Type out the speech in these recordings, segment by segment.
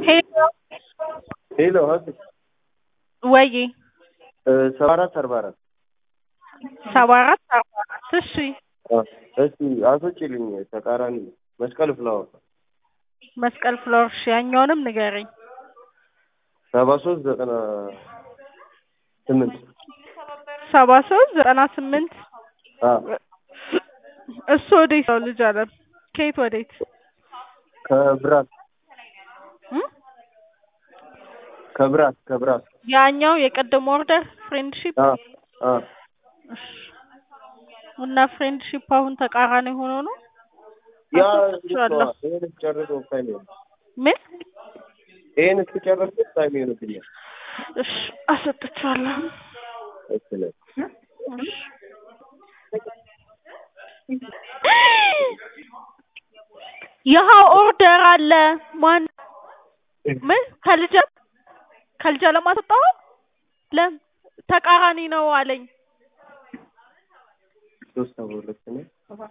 ሄሎ ሄሎ ሀሴ ወይ ሰባ አራት አርባ አራት ሰባ አራት አርባ አራት እሺ እስቲ አስወጪልኝ ተቃራኒ መስቀል ፍላወር መስቀል ፍሎር እሺ ያኛውንም ንገረኝ ሰባ ሶስት ዘጠና ስምንት ሰባ ሶስት ዘጠና ስምንት አ እሱ ወዴት ነው ልጅ አለም ከየት ወዴት ከብራት እም? ከብራት ከብራት ያኛው የቀደሙ ኦርደር ፍሬንድሺፕ አ አ እሺ እና ፍሬንድሺፕ አሁን ተቃራኒ ሆኖ ነው ያ አስወጥቼዋለሁ። ይሄን እስኪጨርሰው ታይም ይሆን ምን ይሄን እስኪጨርስ ታይም ይሆንብኛል እሺ አሰጥቼዋለሁ እሺ ነው እሺ ይኸ ኦርደር አለ ማን ምን ከልጀ ከልጀ ለማስወጣው ለም ተቃራኒ ነው አለኝ ሶስት ሰባ ሁለት ነው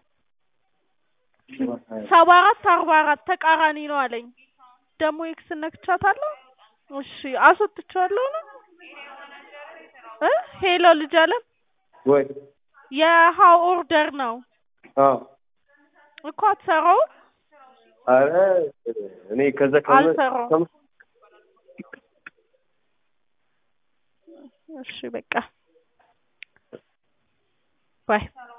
ሰባ አራት አርባ አራት ተቃራኒ ነው አለኝ ደግሞ ኤክስ ነክቻታለሁ እሺ አስወጥቼዋለሁ ነው እ ሄሎ ልጅ አለም ወይ የሀው ኦርደር ነው አዎ እኮ አትሰራውም አረ እኔ ከዛ ከመ- አልሰራውም። ከመ- እሺ በቃ ባይ